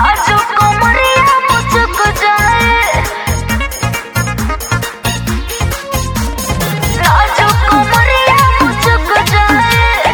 नाजुक कमरिया मुझक जाए नाजुक कमरिया मुझक जाए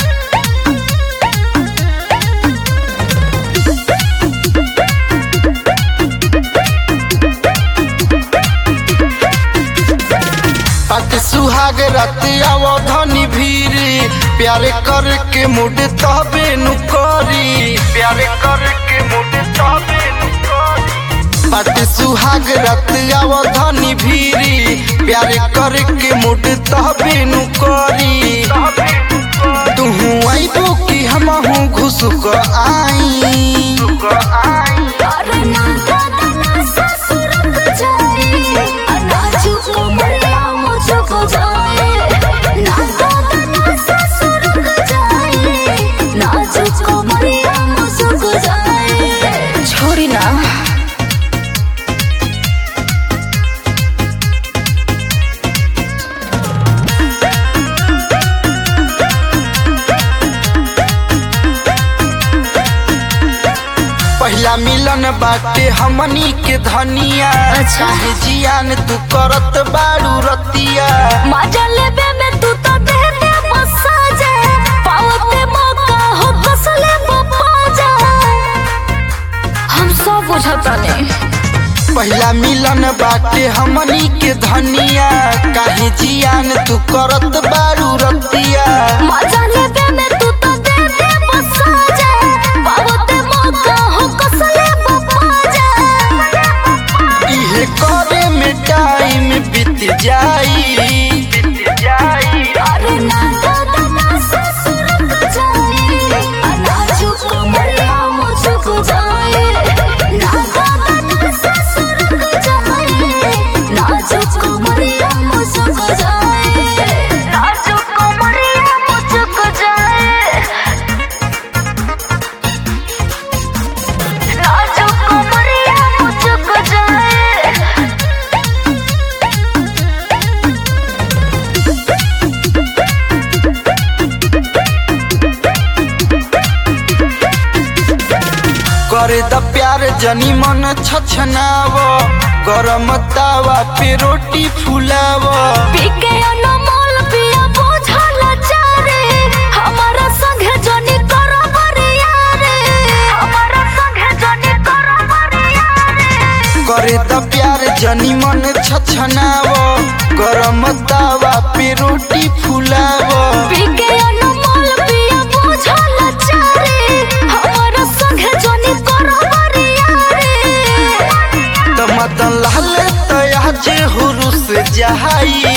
पट सुहाग रतिया धनी भीरी प्यारे करके मुड तबे नु करी प्यारे करके मुड तबे नु करी पट सुहाग रतिया धनी भीरी प्यारे करके मुड तबे नु करी तुहू आइबो कि हमहू घुसुक आई अरे ना दादा ना ससुरक जाए नाजुक कमरिया मुझक जाए ना दादा ना ससुरक जाए नाजुक कमरिया मुझक जाए छोड़ी ना पहला मिलन बाटे हमनी के धनिया अच्छा। काहे जियान तू करत बाड़ू रतिया मजा लेबे में तू तो दे दे मसाजे पावते मौका हो कसले पप्पा जा हम सब बुझता नहीं पहला मिलन बाटे हमनी के धनिया काहे जियान तू करत बाड़ू रतिया मजा लेबे में तू तो दे दे मसाजे पावते मौका हो कसले पप्पा जा इहे करे में टाइम बीत जाई बीत जाई अरे ना दादा ना ससुरक जाए नाजुक कमरिया मुझक जाए ना दादा ना ससुरक जाए नाजुक कमरिया मुझक जाए नाजुक कमरिया मुझक जाए नाजुक कमरिया मुझक जाए करे द प्यार जनी मन छछनाव गरम तावा पे रोटी फुलाव पीके अनमोल पिया बुझल चारे हमारा संगे जनी करो बरिया रे हमारा संगे जनी करो बरिया रे करे द प्यार जनी मन छछनाव गरम तावा पे रोटी फुलाव पीके अनमोल पिया बुझल चारे हमारा संगे जनी करो बरिया रे त मदन लाल तया जे हुरुस जहाई